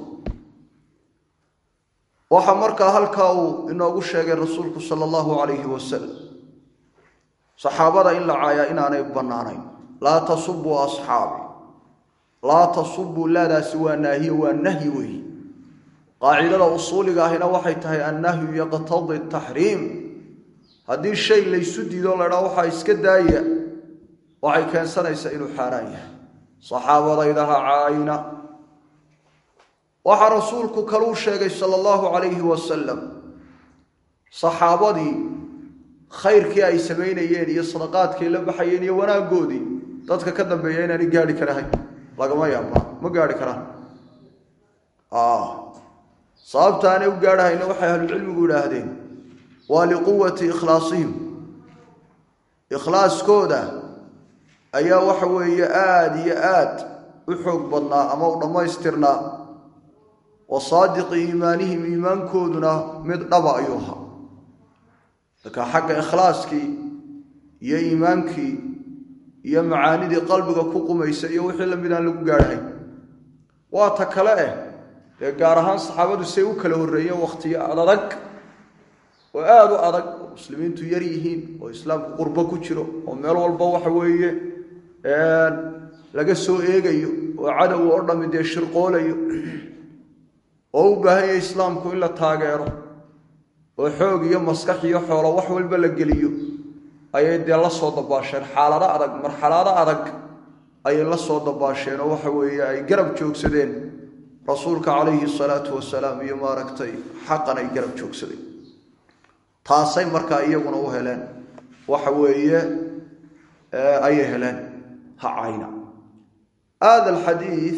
waxaa markaa halkaa uu inoogu sheegay rasuulku sala allahu calayhi wasalam saxaabada in la caayaa inaanay bannaanayn laa tasubuu asxaabi laa tasubuu laadaasi waa naahiye waa nahyi weeye qaacidada usuuliga ahina waxay tahay annahyu yaqtadi taxriim haddii shay laysu diido laydhaa waxaa iska daaya waxay keensanaysaa inuu xaaraan yahay saxaabadaydaha caayina waxaa rasuulku kaluu sheegay sala allahu calayhi wasalam saxaabadii khayrkii ay samaynayeen iyo sadaqaadkay la baxayeen iyo wanaaggoodii dadka ka dambeeya inaanay gaadhi karahayn lagama yaabaa ma gaadhi karaan sababta aanay u gaadhahayna waxay ahlucilmigu idhaahdeen waa liquwati ikhlaasihim ikhlaaskooda ayaa waxa weeye aada iyo aad u xoog badnaa ama u dhammaystirnaa wa saadiqi iimaanihim iimaankooduna mid dhaba ayuu ahaa marka xagga ikhlaaskii iyo iimaankii iyo macaanidii qalbiga ku qumaysa iyo wixii lamid aan lagu gaadhay waa ta kale eh dee gaar ahaan saxaabadu say u kala horreeyeen wakhtiyo adag oo aada u adag oo muslimiintu yar yihiin oo islaamku qurbo ku jiro oo meel walba waxa weeye laga soo eegayo oo cadow oo dhammi dee shirqoolayo oo u baahan yahay islaamku in la taageero oo xoog iyo maskax iyo xoolo wax walba la geliyo ayay dee la soo dabaasheen xaalado adag marxalado adag ayay la soo dabaasheen oo waxa weeye ay garab joogsadeen rasuulka calayhi salaatu wasalaam iyo maaragtay xaqan ay garab joogsadeen taasay markaa iyaguna u heleen waxa weeye ayay heleen ha cayna aada alxadiid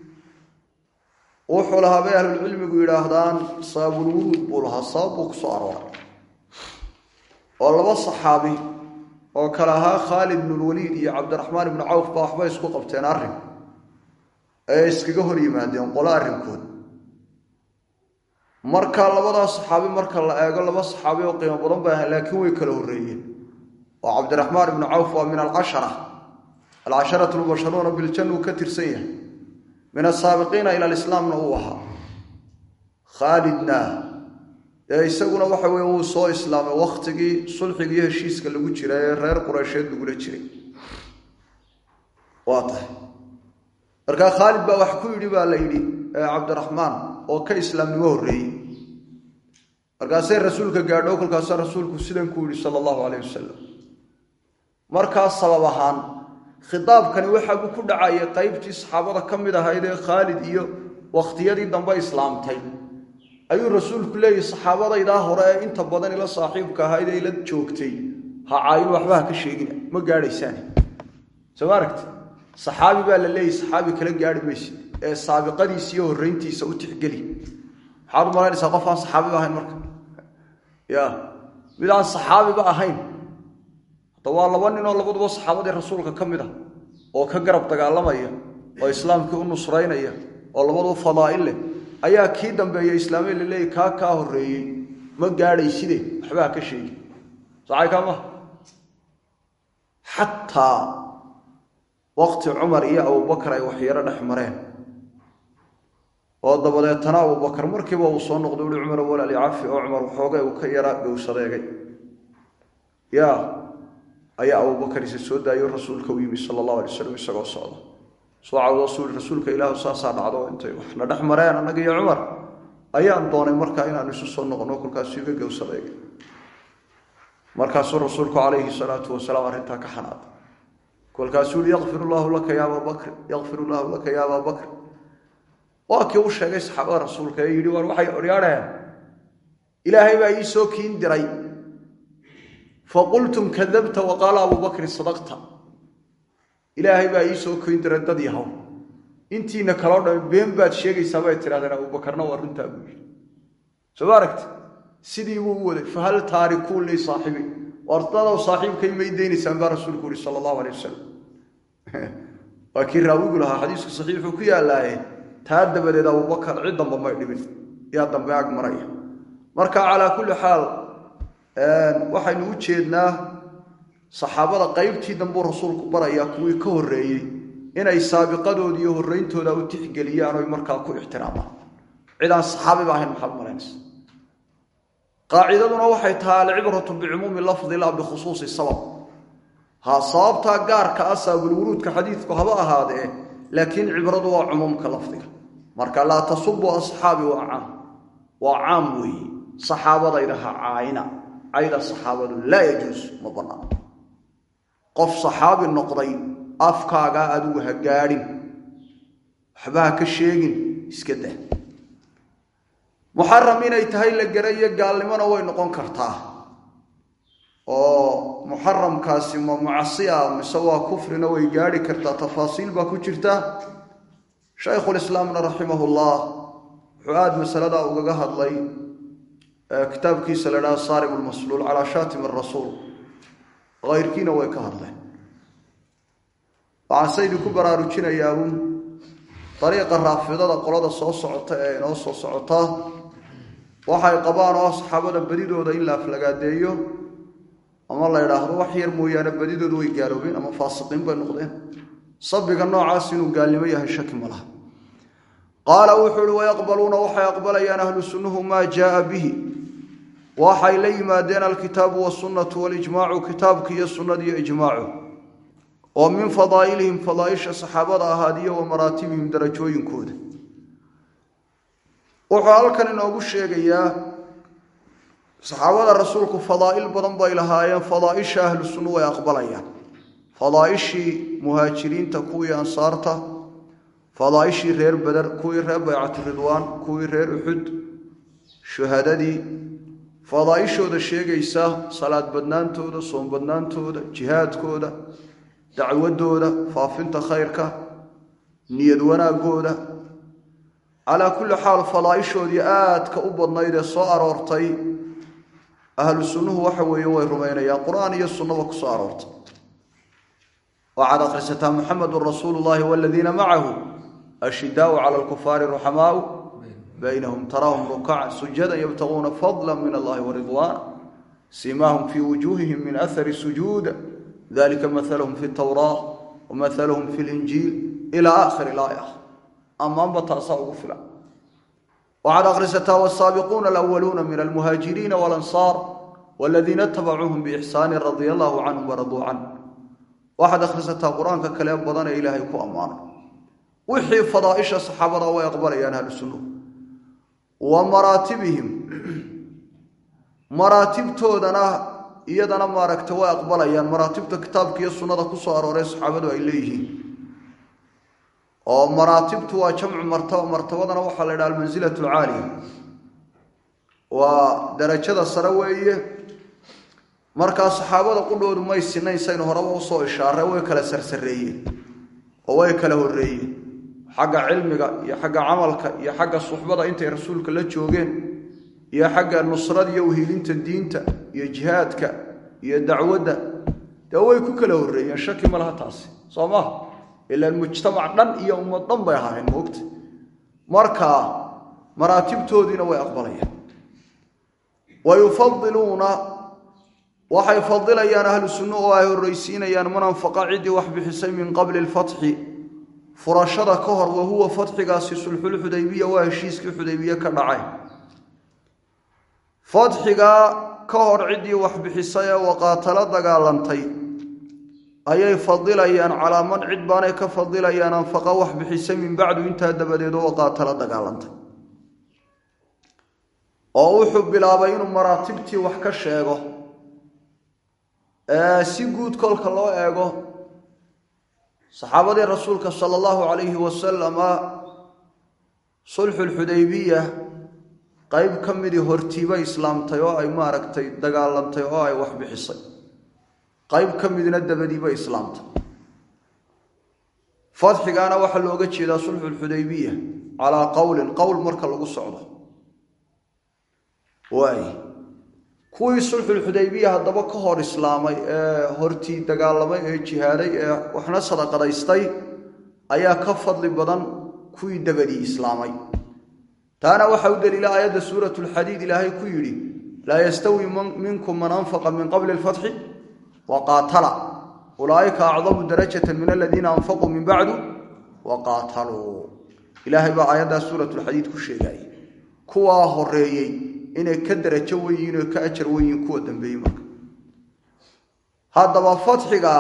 wuxuu lahaa bay ahlulcilmigu yidhaahdaan saabulwuruud buu lahaa sabab buu ku soo arooray oo laba saxaabi oo kale ahaa khaalid ibnulwaliid iyo cabdiraxmaan ibnu cawf baa waxbay isku qabteen arrin ee iskaga hor yimaadeen qolo arrinkood marka labadaa saxaabi marka la eego laba saxaabi oo qiimo badan bay ahayn laakiin way kala horreeyeen oo cabdiraxmaan ibnu cawf waa min alcashara alcasharatu lmubasharuuna biljanna uu ka tirsan yahay min asaabiqiina ila alislaamna uu ahaa khaalidna dee isaguna waxa weye wuu soo islaamay wakhtigii sulxiga iyo heshiiska lagu jira ee reer qureysheed lagula jiray waa tahay markaa khaalid baa wax ku yidhi baa la yidhi cabdiraxmaan oo ka islaamnimo horreeyey markaasay rasuulka gaadho kolkaasa rasuulku sidan ku yidhi sala allahu calayh wasalam markaas sabab ahaan khitaabkani waxa buu ku dhacayay qaybtii saxaabada ka mid ahayd ee khaalid iyo wakhtiyadii dambe islaamtay ayuu rasuulku leeyahy saxaabadaydaa hore ee inta badan ila saaxiibka ahayd ee ila joogtay ha caayin waxba ha ka sheegina ma gaadhaysaane soo ma aragti saxaabi baa la leeyahy saxaabi kala gaadhi maysid ee saabiqadiisa iyo horreyntiisa u tixgeli maxaad u malaynaysaa qof aan saxaabiba ahayn marka ya mid aan saxaabiba ahayn hadda waa laba nin oo labaduba saxaabadii rasuulka ka mid ah oo ka garab dagaalamaya oo islaamkii u nusraynaya oo labaduba fadaa'il leh ayaa kii dambeeya islaamay la leeyahy kaa kaa horreeyey ma gaadhayside waxba ha ka sheegi sacay kaa maha xataa wakti cumar iyo abubakar ay waxyaro dhex mareen oo dabadeetana abubakar markiiba uu soo noqday uhi cumar walaali cafi oo cumar waxoogay uu ka yara gowsadeegay ya ayaa abubakar isa soo daayo rasuulka u yimi sala allahu alay wasalam isagoo socda soo cawdoo suuli rasuulka ilaahu saasaa dhacdo intay waxna dhex mareen annaga iyo cumar ayaan doonay markaa inaanu isu soo noqono kolkaasuu iga gowsadeegay markaasuu rasuulku calayhi salaatu wasalaam arrintaa ka xanaaday kolkaasuu yihi yakfir llaahu laka ya abaa bakr yakfir llaahu laka ya abaa bakr waa kii u sheegay saxaabada rasuulka ee yidhi war waxay odhaadheen ilaahay baa ii soo kiin diray faqultum kadabta wa qaala abuu bakrin sadaqta ilaahay baa ii soo kiin diray dad yahow intiina kaloo dhami been baad sheegaysaa bay tidhahdeen abuubakarna waa runtaa buu yidhi soo ma aragti sidii buu u waday fahal taarikuun lii saaxibi wardadow saaxiibkay may deynaysaan baa rasuulku yihi sala allahu alay wasalam waa kii raawigu lahaa xadiisku saxiixuu ku yaallaaye taa dabadeed abubakar cid damba may dhibin yaa dambe ag maraya marka calaa kulli xaal waxaynu u jeednaa saxaabada qaybtii dambuu rasuulku barayaa kuwii ka horreeyey inay saabiqadooda iyo horreyntooda u tixgeliyaan oy markaa ku ixtiraamaan cidaan saxaabiba ahayn maxaad malaynaysa qaacidaduna waxay tahay alcibratu bicumuumi lafdi laa bikhusuusi sabab ha sababtaa gaarka ah saabulwuruudka xadiidku haba ahaadee laakiin cibradu waa cumuumka lafdiga marka laa tasubu asxaabi waa caam waa caam weeye saxaabadayda ha caayina cayda saxaabadu laa yajuus ma bannaan qof saxaabi noqday afkaagaa adigu ha gaadhin waxba ha ka sheegin iska dah muxaram inay tahay la garayo gaalnimona way noqon kartaa oo muxaramkaasi ma macsi ah mise waa kufrina way gaadhi kartaa tafaasiil baa ku jirta shaykhulislaamna raximahullah wuxuu aada masaladaa ugaga hadlay kitaabkiisa la dhaha saarim lmasluul calaa shaatim arasuul hayrkiina way ka hadleen waxaan se idinku baraarujinayaa uun dariiqa raafidada qolada soo socota ee inoo soo socota waxay qabaan oo saxaabada badidooda in la aflagaadeeyo ama la idhaahdo wax yar mooyaane badidoodu way gaaloobeen ama faasiqiin bay noqdeen sabiga noocaas inuu gaalnimo yahay shaki ma laha qaala wuxuu uhi wayaqbaluuna waxay aqbalayaan ahlu sunnuhu maa jaaa bihi waxay la yimaadeen alkitaabu wasunnatu walijmaacu kitaabka iyo sunnada iyo ijmaacu oo min fadaa'ilihim fadaaisha saxaabada ahaadiyo wa maraatibihim darajooyinkooda wuxuu halkan inoogu sheegayaa saxaabada rasuulku fadaa'il badan bay lahaayeen fadaaisha ahlu sunnu way aqbalayaan fadaaishii muhaajiriinta kuwii ansaarta fadaaishii reer beder kuwii reer baycatu ridwaan kuwii reer uxud shuhadadii fadaaishooda sheegaysa salaad badnaantooda soom badnaantooda jihaadkooda dacwadooda faafinta khayrka niyad wanaagooda calaa kulli xaal fadaaishoodii aadka u badnayd ee soo aroortay ahlu sunnuhu waxa weeye way rumaynayaan qur-aan iyo sunnaba ku soo aroortay waxaad akhrisataa muxamedun rasuulu llahi waladiina macahu ashidaau cala alkufaari ruxamaau baynahum taraahum rukacan sujadan yabtaguuna fadla min allahi waridwaana siimaahum fii wujuuhihim min ahari sujuud dalika mahalahum fi tawraa wamahalahum fi linjiil ilaa aakhiri laaya ammaanba taasaa ugu filan waxaad akhrisataa wsaabiquuna alawaluuna min almuhaajiriina walansaar waladiina itabacuuhum biixsaani radia allahu canhum waraduu can waxaad akhrisataa qur-aanka kale badan ee ilaahay ku ammaanay wixii fadaaisha saxaabada way aqbalayaan ahlu sunnuhu wa maraatibihim maraatibtoodana iyadana maaragta way aqbalayaan maraatibta kitaabka iyo sunnada ku soo arooree saxaabadu ay leeyihiin oo maraatibtu waa jamcu martaba martabadana waxaa la yidhaha almansilatu alcaaliya waa darajada sare weeye markaa saxaabada qudhoodu may sinayn saynu horeba usoo ishaarey way kala sarsareeyeen oo way kala horreeyeen xagga cilmiga iyo xagga camalka iyo xagga suxbada intay rasuulka la joogeen iyo xagga nusrada iyo uhiilinta diinta iyo jihaadka iyo dacwadda dee way ku kala horreeyeen shaki ma laha taasi soo maha ilaan mujtamac dhan iyo ummad dhan bay ahaayeen moogta marka maraatibtoodiina way aqbalayaan wa yufadiluuna waxay fadilayaan ahlu sunno oo ay horreysiinayaan man anfaqa ciddii wax bixisay min qabli lfatxi furashada ka hor wa huwa fatxigaasi sulxulxudaybiya waa heshiiskii xudaybiye ka dhacay fatxigaa ka hor ciddii wax bixisay ee waqaatalo dagaalantay ayay fadilayaan calaa man cid baanay ka fadilayaan anfaqa wax bixisay min bacdu intaa dabadeed oo waqaatalo dagaalantay oo wuxuu bilaabay inuu maraatibtii wax ka sheego si guud kolka loo eego saxaabadii rasuulka sala allahu calayhi wasalama sulxulxudaybiya qeyb ka midii hortiibay islaamtay oo ay maaragtay dagaalantay oo ay wax bixisay qayb ka midna dabadiibay islaamtay fadxigaana waxaa looga jeedaa sulxulxudaybiya calaa qowlin qowl marka lagu socdo waay kuwii sulxulxudaybiya haddaba ka hor islaamay ee hortii dagaalamay ee jihaaday ee waxna sadaqadaystay ayaa ka fadli badan kuwii dabadii islaamay taana waxaa u daliila aayadda suurat lxadiid ilaahay ku yidhi laa yastawi minkum man anfaqa min qabli lfatxi waqaatala ulaaika acdamu darajata min aladiina anfaquu min bacdu waqaataluu ilaahay baa aayaddaa suuratulxadiid ku sheegaya kuwaa horeeyey inay ka darajo weyihiin oo ka ajar weyihiin kuwa dambeeyey marka haddaba fatxiga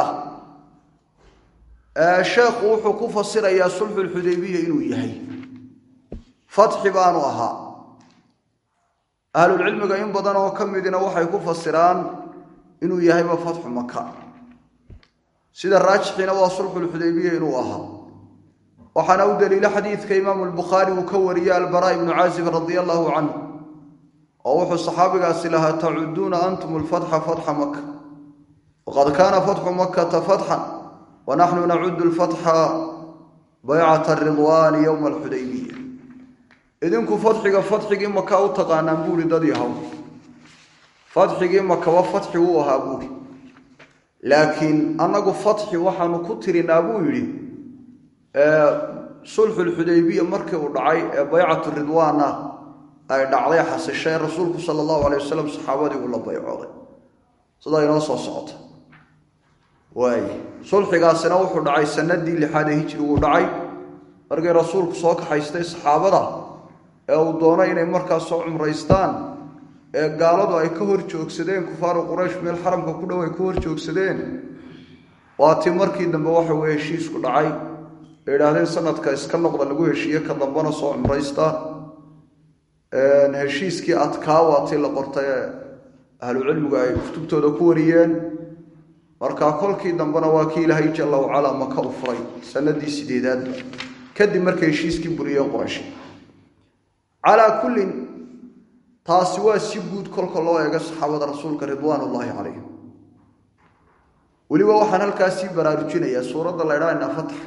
ah sheekhu wuxuu ku fasirayaa sulxulxudaybiya inuu yahay fatxi baanu ahaa ahlulcilmiga in badan oo ka midina waxay ku fasiraan inuu yahayba fatxu maka sida raajixiina waa sulxulxudaybiya inuu ahaa waxaana u daliilo xadiidka imaamu lbukhaari uu ka wariyey albaraa ibnu caazib radia allahu canhu oo wuxuu saxaabigaasi lahaa tacuduuna antum lfatxa fatxa maka waqad kaana fatxu makata fatxan wanaxnu nacudu lfatxa baycata ridwaani yowma alxudaybiya idinku fadxiga fadxigii maka u taqaanaan buuri dad yahow fadxigii makaba fatxi wuu ahaa buuri laakiin annagu fatxi waxaanu ku tirinaa buu yidhi sulxulxudaybiya markii uu dhacay ee baycatu ridwaana ay dhacday xasishay rasuulku sala allahu alay wasalam saxaabadii uu la baycooday sidaa inoo soo socota waay sulxigaasina wuxuu dhacay sanadii lixaad ee hijriguu dhacay markay rasuulku soo kaxaystay saxaabada ee uu doonay inay markaas soo cumraystaan ee gaaladu ay ka hor joogsadeen kufaaru quraysh meel xaramka ku dhow ay ka hor joogsadeen waatii markii dambe waxa weye heshiisku dhacay ay idhaahdeen sanadka iska noqda lagu heshiiye ka dambena soo cumraysta heshiiskii adkaa waatii la qortay ee ahlucilmigu ay kutubtooda ku wariyeen markaa kolkii dambena waa kii ilaahay jalla wacalaa maka u furay sanadii sideedaadba kadib markay heshiiskii buriyeen quraysh calaa kullin taasi waa si guud kolka loo eego saxaabada rasuulka ridwaan ullaahi calayhim weliba waxaan halkaas sii baraarujinayaa suuradda la ydhaa inaa fatax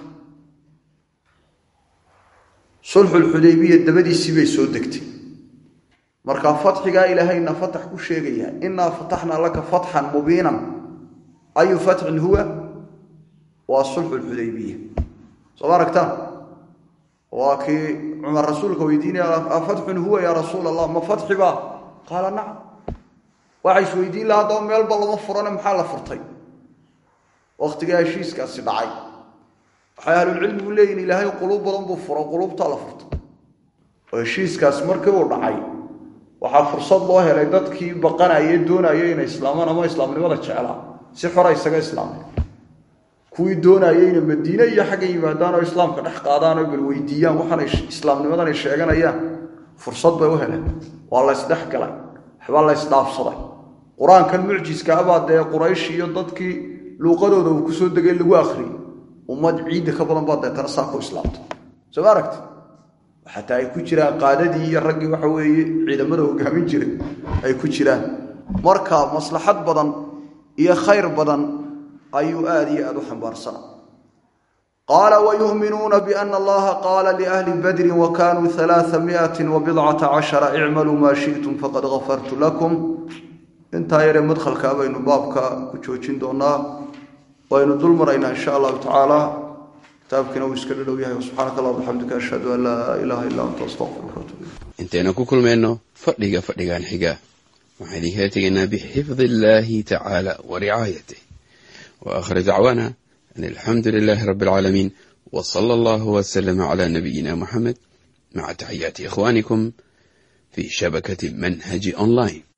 sulxulxudaybiya dabadiisii bay soo degtay markaa fatxigaa ilaahayna fatax ku sheegaya inaa fataxnaa laka fatxan mubiinan ayu fatxin huwa waa sulxulxudaybiya soo ma aragtaan waa kii cumar rasuulka weydiinaya afatxun huwa yaa rasuul allah ma fatxi baa qaala nacam waxa isweydiin laha haddaba meelba lama furane maxaa la furtay wakhtigaa heshiiskaasi dhacay waxay ahlulcilmigu leeyihin ilaahay quluub badan buu furo quluubtaa la furtay oo heshiiskaasi markii uu dhacay waxaa fursad loo helay dadkii baqanaya doonaya inay islaamaan ama islaamnimada jeclaa si xora isaga islaamay kuwii doonayay inay madiine iyo xagga yimaadaan oo islaamka dhex qaadaan oo bal weydiiyaan waxaanay islaamnimadan ay sheeganayaan fursad bay u heleen waa la ysdhex galay waxbaa la ysdhaafsaday qur-aankan mucjiska abaa dee quraysh iyo dadkii luuqadooda uu kusoo degay lagu akhriyey ummad ciidda ka badan baa deetana saa ku islaamta soo ma aragti xataa ay ku jiraan qaadadii iyo raggii waxa weeye ciidamada hogaamin jiray ay ku jiraan marka maslaxad badan iyo khayr badan ayuu aada iyo aada u xambaarsana qaala wayuminuuna biana allaha qaala liahli badrin wa kanuu alaaa miati wabidcata cashara icmaluu maa shi'tum faqad gafartu lakum intaa yaree madkhalkaa baynu baabka ku joojin doonaa waynu dul maraynaa insha allahu tacaala kitaabkiina uu iska dhadhow yahay subxaanaka allah bixamdika ashhadu an laa ilaaha illa anta astaqfiruka watuub intaynu ku kulmayno fadhiga fadhigan xiga waxaan idinkala tegaynaa bixifdi illaahi tacaala wa ricaayatih wa aakhir dacwaana an alxamdu lilaahi rabbi alcaalamiin wa sala allahu wasalama calaa nabiyina muxamed maca taxiyaati ikhwaanikum fii shabakati manhaji online